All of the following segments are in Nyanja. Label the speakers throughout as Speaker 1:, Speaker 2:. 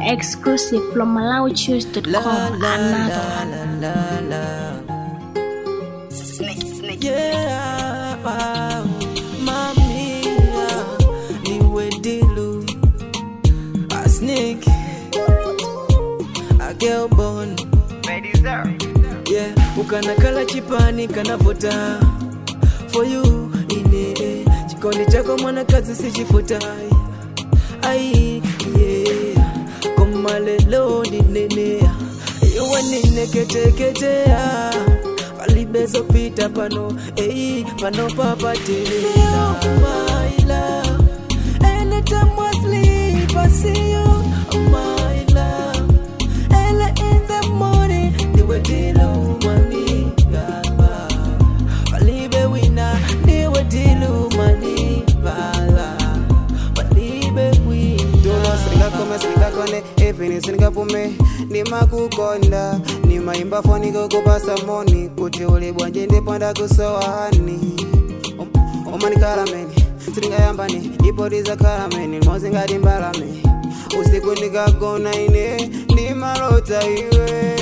Speaker 1: Exclusive from MalawiChoose.com. Another one.
Speaker 2: la, la. Yeah, wow, mami, yeah, niwe dilu, a snake, a girl born. Yeah, ukanakala chipani kanavota for you ine chikondi chako mwanakazi sichifuta ai yeah komalelo ninenea iwe nineketeketea palibezopita pano ei pano papatelela my love anytime I sleep I see you my love Ella in the morning niwe dilu mami baba Balibe wina niwe dilu mani baba Balibe wina
Speaker 3: tulo singakome singakone ipini singapume nimakukonda nimaimba foni kukupasa moni kuti uli bwanje ndipanda kusowani umanikalameni sitingayambani ipotiza kalameni limozi ngati mbalame usiku ndikagona ine ndimalota iwe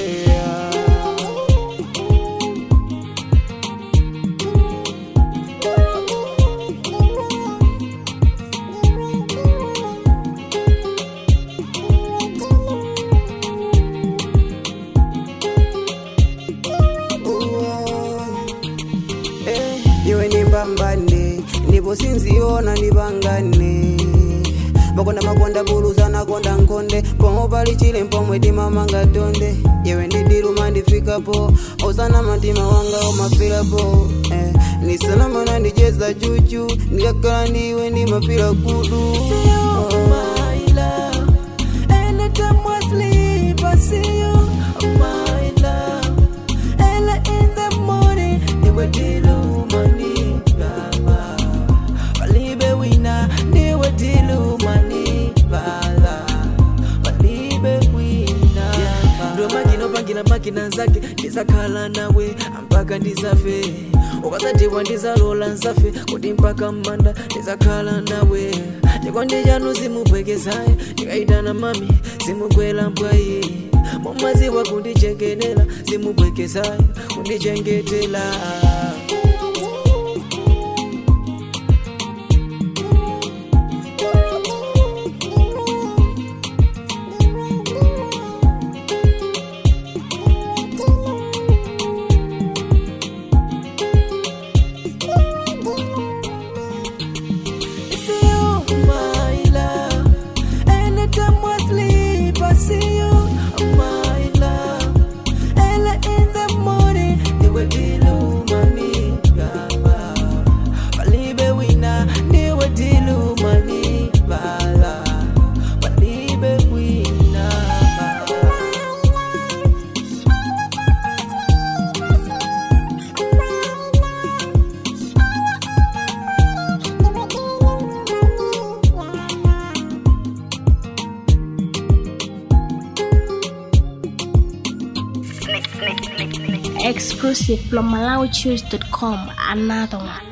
Speaker 3: Eh, iwe nimbambane ndipo sinziona ndipangane makonda makonda buluzana konda nkonde pomwe pali chile mpomwe timamanga tonde iwe ndidiluma ndifikapo osana matima wanga umafirapo eh, nisalamana ndicheza chuchu ndikakhala ndiwe ndimafira kudu oh.
Speaker 2: my love. Anytime I sleep, I see you, my love. Ella in the morning, niwe dilu mani baba. Balibe wina, niwe dilu mani baba. Balibe wina. Ndo makina pangila makina zake ndizakhala nawe mpaka ndizafe ukasatiwa ndizalola nzafe kuti mpaka mmanda ndizakhala nawe chikondi chanu simubwekezaye ndikayitana mami simugwera mbwayi mumaziwa kundichengenera simubwekezaye kundichengetela see you, my love. Anytime I sleep, I see you, my love. Ella in the morning, niwe dilu mani baba. Balibe wina, niwe dilu mani bala. Balibe wina.
Speaker 1: Exclusive from MalawiChoose.com. Another one.